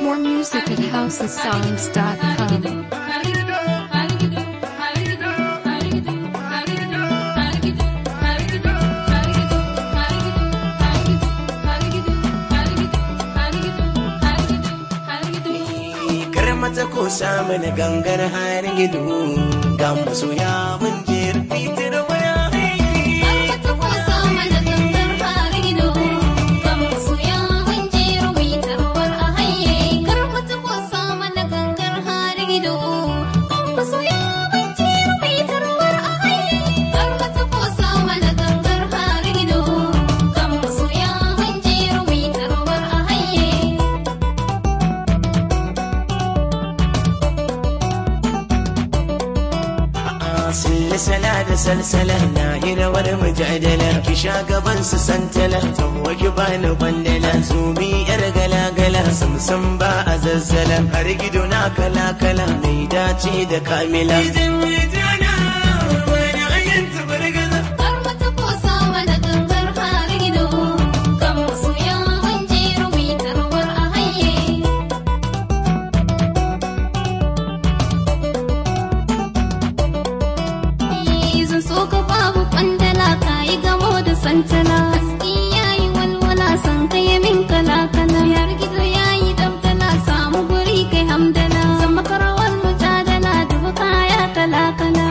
More music at housesongs.com. kar mata ko samu na gangar har gido ga masoya mun je fitar waya Salsala da salsala na yi rawar mujadala ki sha gaban su santala ta ki bani bandala zumi yar gala-gala samsam ba a zazzala har gido na kala-kala mai dace da kamila santana haske yayi walwala san kai min kala kala yar gizo yayi dabdala samu guri kai hamdala zama karawar mujadala dubu kaya kala kala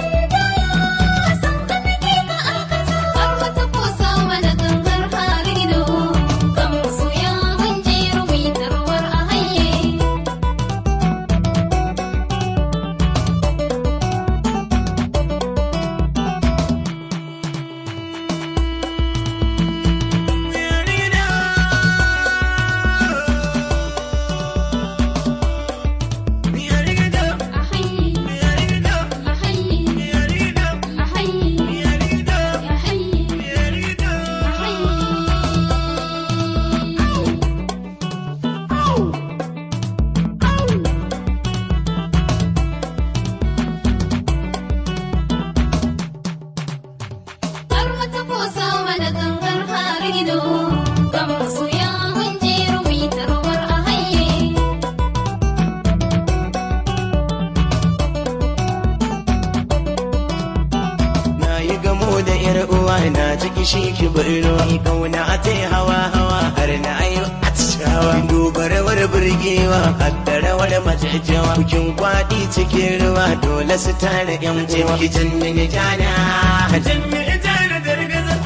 na ciki shi ki birno kauna ta hawa hawa har na ayo atishawa dubarawar burgewa haddarawar majajjawa bukin kwaɗi cikin ruwa dole su tare yan uwa ki jannani jana jannani jana dargaza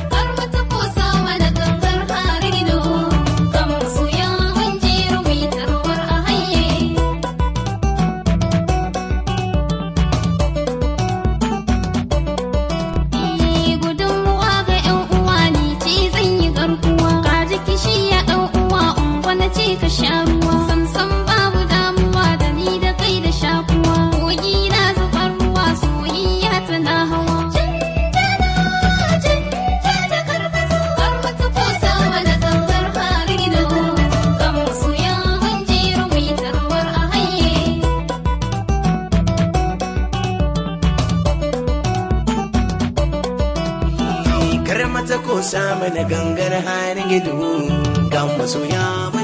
ka sha ruwa samsam babu damuwa da ni da kai da shakuwa kogi na zubar ruwa soyayya tana hawa Kar mata ko samu na gangar har gido ga masoya